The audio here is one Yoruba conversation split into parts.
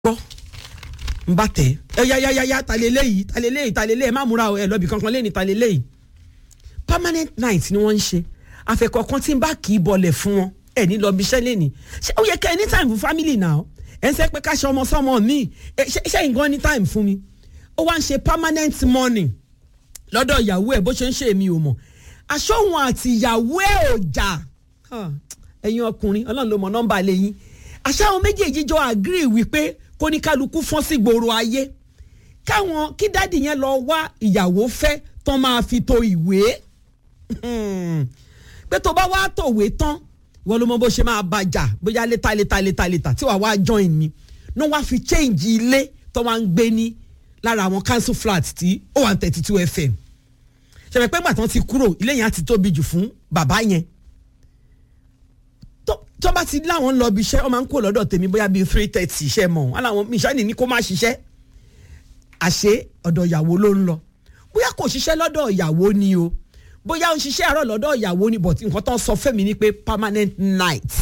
gbọ́ n bá tẹ̀ ẹ ya ya ya ya ta leléyìí ta leléyìí ta leléyìí ẹ má múra o ẹ lọ́bì kankan lẹ́ni ta leléyìí permanent night ni wọ́n ń ṣe àfẹ̀kọ̀kan tí n bá kì í bọlẹ̀ fún wọn ẹ ní lọ́ọ́ bí iṣẹ́ lẹ́ni ṣé ó yẹ kẹ́ ẹ ní time fún family now ẹ ń sẹ́ pé ká ṣe ọmọ sọ́mọ mi ṣé nǹkan ní time fún mi ó wá ń ṣe permanent morning lọ́dọ̀ ìyàwó ẹ̀ bó ṣe ń ṣe èmi ò mọ̀ aṣọ òun àti ìyàwó ẹ̀ ò jà ẹ̀yin ọkùnrin ọlọ́run ló mọ nọ́mbà lẹ́yìn àṣà àwọn méjèèjì jọ agree wípé kó ní kálukú fọ́n sí gbòòrò ayé káwọn kí dádì yẹn lọ wá ìyàwó fẹ́ tán máa fi to ìwé pé tó bá wá tòwé tán wọ́n ló mọ bó ṣe máa bàjà bóyá létà létà létà létà tí wàá wá join mi ní wọ́n á fi change ilé tó wá ń gbé ní lára àwọn council flat tí ó wà ní thirty two fm ṣẹ̀fẹ̀ pé gbàtàn ti kúrò ilé yẹn á ti tóbi jù fún bàbá yẹn tó bá ti láwọn lọ bí iṣẹ́ ọ máa ń kó lọ́dọ̀ tèmi bóyá bíi three thirty iṣẹ́ mọ̀ wọn làwọn ìṣáni ní kó má ṣiṣẹ́ àṣé ọ̀dọ̀ ìyàwó ló ń lọ bóyá kò ṣiṣẹ́ lọ́dọ̀ ìyàwó ni o bóyá ó ń ṣiṣẹ́ àárọ̀ lọ́dọ̀ ìyàwó ni but nǹkan tó ń sọ fẹ́mi ni pé permanent night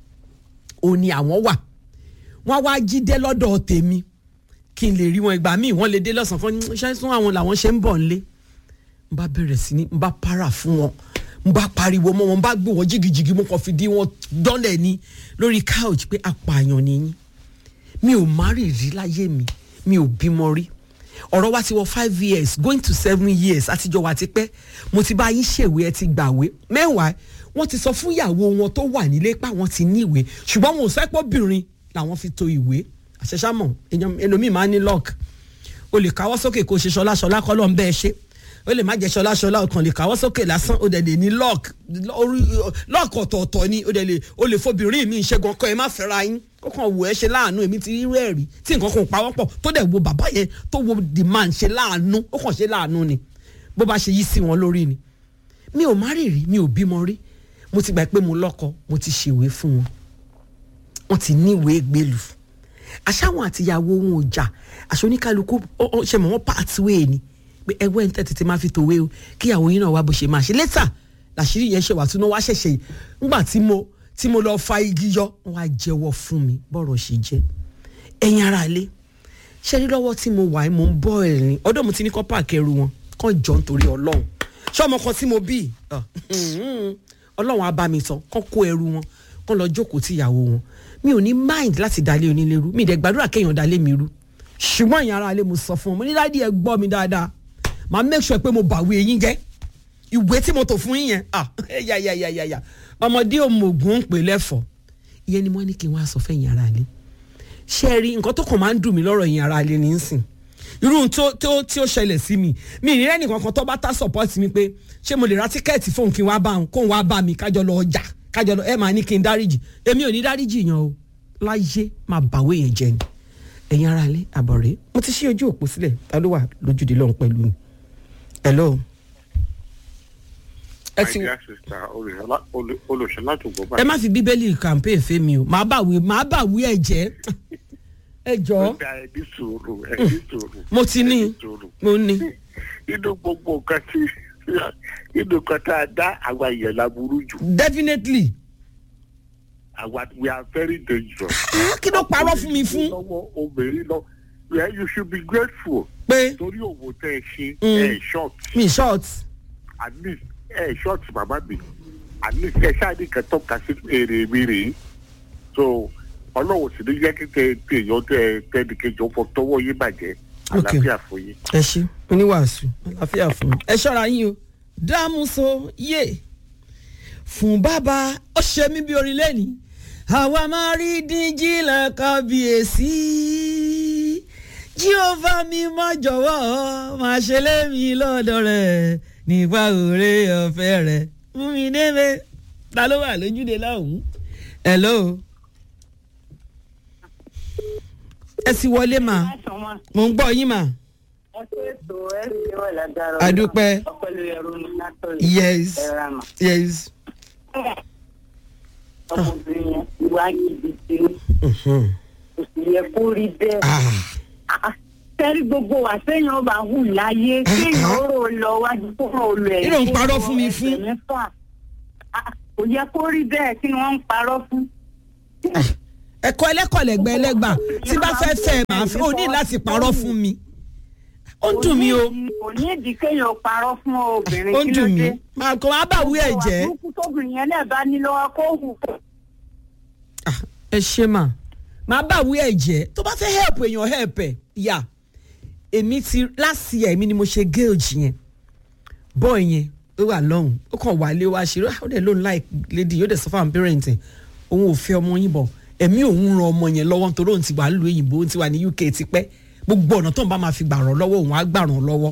ò ní àwọn wà wọ́n wá jí dé lọ́dọ̀ tèmi kí n lè rí wọn ìgbà míì wọ́n lè dé lọ́sàn-án kan ṣe sún àwọn làwọn ṣe ń bọ̀ nílé n bá bẹ̀rẹ̀ sí ní n bá para fún wọn n bá pariwo mọ́ wọn n bá gbé wọn jìgìjìgì mo kàn fi di wọn dọ́lẹ̀ ni lórí couch pé apààyàn nìyí mi ò má rì rí láyé mi mi ò bímọ rí ọ̀rọ̀ wa ti wọ five years going to seven years àtijọ́ wa ti pẹ́ mo ti bá yín ṣèwé ẹ ti gbàwé mẹ́wàá wọ́n ti sọ fún ìyàwó wọn tó wà nílé pé àwọn ti ní ìwé ṣùgbọ́n wọn ò sẹ́pọ̀ obìnrin làwọn fi to ìwé àṣẹṣàmọ̀ ẹlòmíì máa ń ní lock o lè káwọ́ sókè kó o ṣe ṣọlá ṣọlá kọ́ lọ́n bẹ́ẹ̀ ṣe ó lè má jẹ ṣọlá ṣọlá ọkàn lè káwọ́ sókè lásán ó dẹ̀ lè ní lock lock ọ̀tọ̀ọ̀tọ̀ ni ó dẹ̀ lè ó lè fobìnrin mi ìṣẹ́gun ọkọ ẹ má fẹ́ra yín ó kàn wò ẹ́ ṣe láàánú èmi ti rí rẹ́ẹ̀rí tí nǹkan kan pawọ́ pọ̀ tó dẹ̀ wo bàbá yẹn tó wo demand ṣe láàánú ó kàn ṣe láàánú ni bó bá ṣe yí sí wọn lórí ni mi ò má rì rí mi ò bímọ rí mo ti gbà pé mo lọ́kọ mo ti ṣèwé fún wọn wọ́n ti níwèé gbèlú àṣàwọn àtìyàwó wọn ò jà àṣọ oníkálukú ṣe mọ̀ wọ́n pathway ni pé ẹgbẹ́ ń tètè máa fi tòwé o kíyàwó yín náà wá bó ṣe máa ṣe létà làṣírí yẹn ṣe wà tún náà wá ṣẹ̀ṣẹ̀ ńgbà tí mo tí mo lọ fa igi yọ wọn á jẹ́wọ́ fún mi bọ́rọ̀ ṣe jẹ́ ẹ̀yin ara ilé ṣe rí lọ́wọ́ tí mo wà mo ń bọ́ ẹ̀ ní ọdọ́ mo ti ní kọ́ páàkì ẹrù wọn kàn jọ nítorí ọlọ́run ṣé ọmọ kan tí mo bí ọlọ́run á bá mi tán kàn kó ẹrù wọn kàn lọ jókòó tí ìyàwó wọn mi ò ní mind láti dalé onílé rú mi ì dẹ̀ gbàdúrà kéèyàn dalé mi rú ṣùgbọ́n ìyẹn ara ilé mo sọ fún wọn mo ní dáàdi ẹ gbọ́ mi dáadáa màá make sure pé mo bàwé yín jẹ́ ìwé tí mo tò fún yín yẹn ah ya ya ya ya ya ọmọdé òmùgún ń pè lẹ́fọ̀ọ́ ìyẹn ni wọ́n ní kí n wá sọ fẹ́yìn ara ilé ṣé ẹ rí nǹkan tó kàn máa ń dùn mí lọ́rọ̀ yín ara ilé ní í sìn irú tó tó tí ó ṣẹlẹ̀ sí mi mi ì rí ẹnìkan kan tó bá tá support mi pé ṣé mo lè ra tíkẹ́ẹ̀tì fóun kí n wá bá òun kóun wá bá mi kájọ lọ ọjà kájọ lọ ẹ máa ní kí n dáríjì èmi ò ní dáríjì yan o láyé máa bàwé yẹn jẹ ni ẹ̀yin ara ilé àbọ̀rẹ́ mo ti ṣí ojú òpó sílẹ̀ ta ló wà lójúde lọ́hùn pẹ̀lú mi hello. ẹ ti olùṣọlá tó gbọ́ báyìí. ẹ má fi bíbélì campaign fẹ́ mi o màá bàwí màá bàwí ẹ jẹ́ ẹ jọ. ẹbí sòrò ẹbí sòrò. mo ti ní mo ní. inú gbogbo nǹkan tí inú nǹkan tá a dá àwa èèyàn la burú jù. definitely. àwa we are very dangerous. kí ló parọ́ fún mi fún. lọ́wọ́ obìnrin lọ yeah, you should be grateful. pé torí òwò tẹ ẹ ṣe ẹ short mi short. at least ẹ short bàbá mi at least ẹ ṣáàdì kan tọ́ka sí èrè mi rèé so ọlọ́wọ́ sì ní yẹ kí tẹ tẹ èèyàn tẹ tẹnì kejì ọ̀pọ̀ tọwọ́ yín bàjẹ́ àlàáfíà fún yín. ẹ ṣe oníwàásù àlàáfíà fún mi. ẹ ṣọ́ra yín o dámúso yé fún bàbá ó ṣe mí bí orin lẹ́ni àwa máa rí díjí lẹ́kàbíyèsí jíọ́fà mi má jọ̀wọ́ máa ṣe lémi lọ́dọ̀ rẹ̀ nípa òré ọ̀fẹ́ rẹ̀ fún mi débẹ̀ ta ló wà lójúde láwùú. hello. ẹ sì wọlé mà mo ń gbọ́ yín mà. adúpẹ́ yes yes. ọmọbìnrin yẹn ìwà jìbìtì kò sì yẹ kó rí bẹ́ẹ̀ tẹ́rí gbogbo wa sẹ́yìn ọba hù láyé kéèyàn ó rò lọ wájú kó rò lọ ẹ̀. kí ló ń parọ́ fún mi fún. kò yẹ kó rí bẹ́ẹ̀ kí ni wọ́n ń parọ́ fún. ẹ̀kọ́ ẹlẹ́kọ̀ọ́lẹ́gbẹ́ ẹlẹ́gbà tí bá fẹ́ fẹ́ ẹ máa fẹ́ o ní láti parọ́ fún mi ó ń dùn mí o kò ní ìdí kéèyàn parọ́ fún obìnrin ó ń kí ló dùn mí dé. máa kó máa bàwí ẹ̀ jẹ́ àbúkú tóbìnrin yẹn náà bá ní lọ́wọ́ kó hù kó. Ah, ẹ ṣe mà máa bàwí ẹ̀ jẹ́ tó bá fẹ́ help èèyàn help ẹ̀ yà èmi ti last year èmi ni mo ṣe gauge yẹn boy yẹn ó wà lọ́hùn ó kàn wálé wá ṣe ó dẹ̀ lóun like lady yóò dẹ̀ sọ fáwọn parent ẹ̀ òun ò fẹ́ ọmọ yín bọ̀ ẹ̀mí òun ran ọmọ yẹn lọ́wọ́ nítorí òun ti wà lóyún òyìnbó òun ti wà ní UK tipẹ́ gbogbo ọ̀nà tóun bá máa fi gbà ràn lọ́wọ́ òun á gbà ràn lọ́wọ́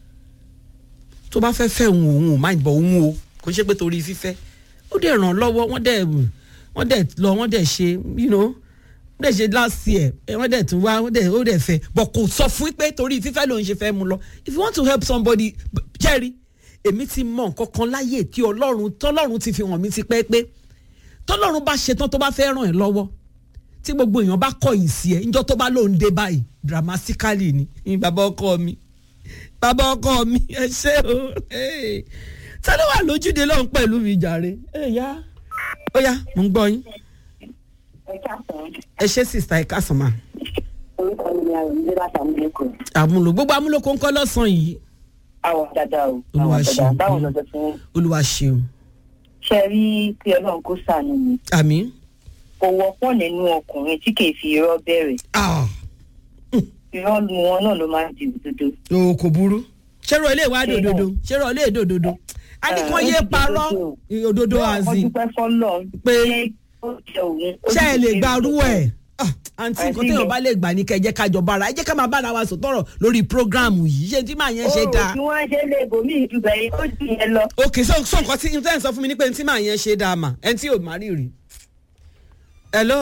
tó bá fẹ́ fẹ́ òun òun ò má bọ̀ òun o kò ṣe pé torí fífẹ́ ó dẹ̀ ràn lọ́wọ́ wọ́n dẹ̀ wọ́n dẹ̀ lọ wọ́n dẹ̀ ṣe you know wọ́n dẹ̀ ṣe last year ẹ, wọ́n dẹ̀ tún wá wọ́n dẹ̀ ó dẹ̀ fẹ́ but kò sọ fún pé torí fífẹ́ lòun ṣe fẹ́ mu lọ if you want to help somebody b- jerry èmi ti mọ nǹkan kan láyè tí ọlọ́run tọ́lọ́run ti fi hàn mí ti pẹ́ pé tọ́lọ́run bá ṣetán tó bá fẹ́ ràn ẹ́ lọ́wọ́ tí gbogbo èèyàn bá kọ̀yìn sí ẹ níjọ́ tó bá lóun dé báyìí dramatically ni ní bàbá ọkọ mi bàbá ọkọ mi ẹ ṣé o hey. ta ló wà lójúde lọ́hùn pẹ̀lú mi jàre ẹ yá ó yá mò ń gbọ́ yín ẹ káàsán ẹ ṣé sista ẹ káàsán ma orúkọ mi ni àwọn ìdílé láti àmì lẹkọọ. àmúlò gbogbo amúlòkó ń kọ́ lọ́sàn-án yìí àwọn dáadáa o Olúwa àwọn dáadáa ṣeun. báwo lọ́jọ́ fún olúwa ṣeun ṣe rí kí ọlọ́run kó sànù mi àmì kò wọ́pọ̀ nínú ọkùnrin tí kì í fi irọ́ bẹ̀rẹ̀ ah irọ́ lu wọn náà ló máa ń di òdodo. o kò burú ṣẹ́rọ ilé ìwádìí òdodo ṣẹ́rọ ilé èdè òdodo a ní kàn yé parọ́ òdodo wọ́n àzì dúpẹ́ fọ́lọ́ pé ó jẹ òun. ó ṣé ẹ lè sì gba ṣe arú ẹ̀ Ah, àǹtí nǹkan Àǹtí téèyàn mi. bá lè gbà ní kẹjẹ kájọ bára ẹ jẹ́ ká máa bára wa sọ̀tọ̀rọ̀ lórí prógráàmù yìí ṣé tí màá yẹn ṣe Oòrùn dáa tí wọ́n ṣe lè bòmí ìdúbẹ̀ yìí ó jù yẹn lọ. ok so so nǹkan tí n tẹ́ ń sọ fún mi ní pé tí màá yẹn ṣe dáa mà ẹni tí ò má rí rí hello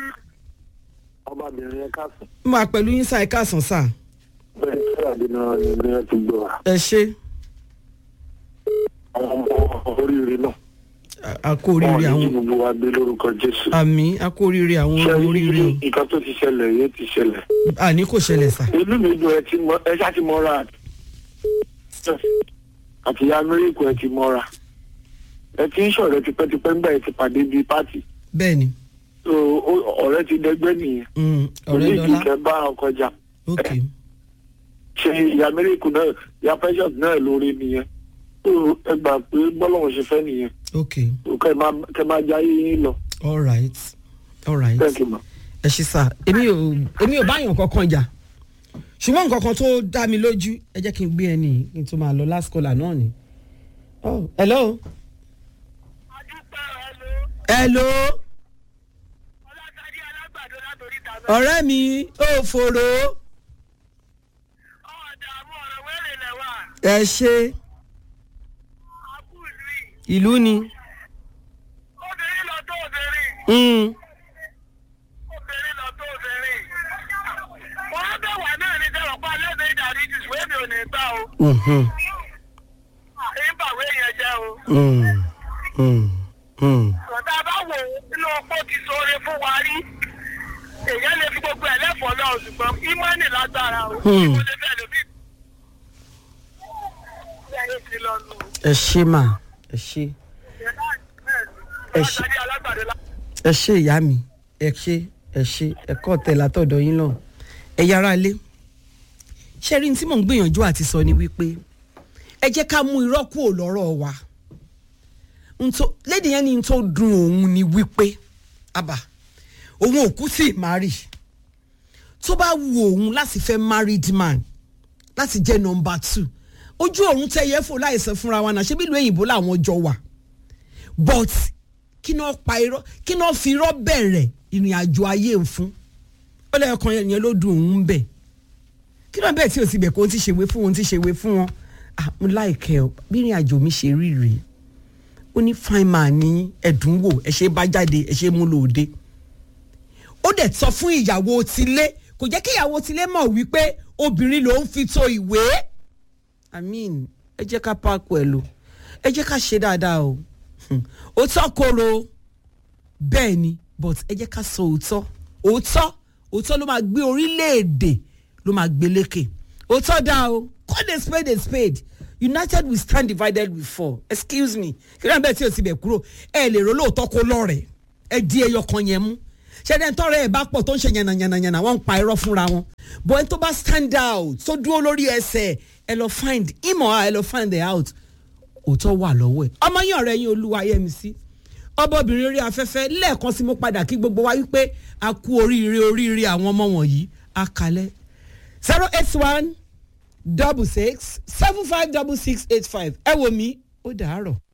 ọmọbìnrin yẹn káàsán mo wà pẹ̀lú yín sáà ẹ káàsán sáà bẹ́ẹ̀ tí àdínà ni ilé yẹn ti gbọ́ wa ẹ ṣe àwọn ọmọ oríire náà a- a kú oríire wọn ní àwọn gbogbo wa gbé lórúkọ jésù àmì a kú oríire àwọn ṣe oríire o nǹkan tó ti ṣẹlẹ̀ yẹn ti ṣẹlẹ̀ àní kò ṣẹlẹ̀ sà inú mi dùn ẹ ti mọ ẹ ṣáà ti mọ́ra àti ìyá amẹ́ríkà ẹ ti mọ́ra ẹ ti ń ṣọ̀rẹ́ tipẹ́tipẹ́ ńgbà ẹ ti pàdé bíi pátì bẹ́ẹ̀ ni so ó- ọ̀rẹ́ ti dẹgbẹ́ nìyẹn mm, ọ̀rẹ́ òní dọ́là ìdíkẹ́ bá ọkọ̀ jà ok ṣe ìyá amẹ́ríkà náà ìyá precious náà lórí nìyẹn so ẹ gbà pé bọ́lọ́wọ́ ṣe fẹ́ nìyẹn ok so kẹ́ ẹ máa kẹ́ ẹ máa jayé yín lọ all right all right thank you ma. ẹ ṣe sà èmi ò èmi ò báyàn kankan jà ṣùgbọ́n nǹkan kan tó dá mi lójú ẹ jẹ́ kí n gbé ẹni yìí kí n tó máa lọ last caller náà ni. Oh, hello. hello. ọ̀rẹ́ mi ò fòrò. ẹ ṣe ìlú ni. obìnrin lọ tó obìnrin Mm. obìnrin lọ tó obìnrin wọn á bẹ̀ wá náà ní sẹ́wọ̀n pa lẹ́bẹ̀ẹ́ ìdarí jù ìwé mi ò ní gbà o Mhm. ìbàwé yẹn jẹ́ o Mm. Mm. Mm. ọ̀tá bá wò ó nínú ọpọ́ ti sọ̀rọ̀ fún wa rí èèyàn lè fi gbogbo ẹ̀ lẹ́fọ̀ọ́ lọ ṣùgbọ́n ìmọ̀ọ́nì lágbára o Hmm. mo lè fẹ́ lómi ẹ̀yìn ti lọ nù ẹ ṣe mà ẹ ṣe. Ẹ ṣe- ọ̀tá alágbàdo lá. ẹ ṣe ìyá mi ẹ ṣe ẹ ṣe ẹkọ tẹ látọ̀dọ̀ yín náà ẹ yára lé ṣe rí ní tí mò ń gbìyànjú àti sọ ni wípé ẹ jẹ́ ká mú irọ́ kúrò lọ́rọ̀ wa Ntó- lédi yẹn ni n tó dùn òun ni wípé àbá òun ò kú sí ìmárì tó bá wu òun láti fẹ́ married man láti jẹ́ nọmba two ojú òun tẹ yẹ fò láìsẹ fúnra wa náà ṣé bí ìlú òyìnbó làwọn jọ wà but kí náà pa irọ́ kí náà fi irọ́ bẹ̀rẹ̀ ìrìn àjò ayé ń fún ó lẹ́yìn ọkàn yẹn ló dùn òun bẹ̀ kí náà bẹ́ẹ̀ tí o ti bẹ̀ kó o ti ṣèwé fún wọn o ti ṣèwé fún wọn ah mo láìkẹ́ ọ bí ìrìn àjò mi ṣe rí rèé ó ní fine man ní ẹ̀dùn wò ẹ ṣe bá jáde ẹ ṣe mú lòde ó dẹ̀ sọ fún ìyàwó tilé kò jẹ́ kí ìyàwó tilé mọ̀ wípé obìnrin ló ń fi to ìwé i mean ẹ jẹ́ ká pààkó ẹ̀ lò ẹ jẹ́ ká ṣe dáadáa o Hmm. òótọ́ koro bẹ́ẹ̀ ni but ẹ jẹ́ ká sọ òótọ́ òótọ́ òótọ́ ló máa gbé orílẹ̀-èdè ló máa gbé lékè òótọ́ dá o call a spade a spade united we stand divided we fall excuse me kí ló ń bẹ̀ tí o ti bẹ̀ kúrò ẹ lè ro lóòótọ́ kó lọ́rẹ̀ẹ́ ẹ di ẹyọ kan yẹn mú ṣẹ́ni ẹni tọ́rẹ́ ẹ̀ bá pọ̀ tó ń ṣe yànnàyànnàyànnà wọ́n ń pa irọ́ fúnra wọn bọ́ ẹni tó bá stand out tó dúró lórí ẹsẹ̀ ẹ lọ find him or her ẹ lọ find the out òótọ́ wà lọ́wọ́ ẹ̀ ọmọ yín ọ̀rẹ́ yín Olúwayẹmisí ọbọ̀bìnrin orí afẹ́fẹ́ lẹ́ẹ̀kan sí mo padà kí gbogbo wa wípé a kú oríire oríire àwọn ọmọ wọ̀nyí a kalẹ̀ zero eight one double six seven five double six eight five ẹ wò mí ó dàárọ̀.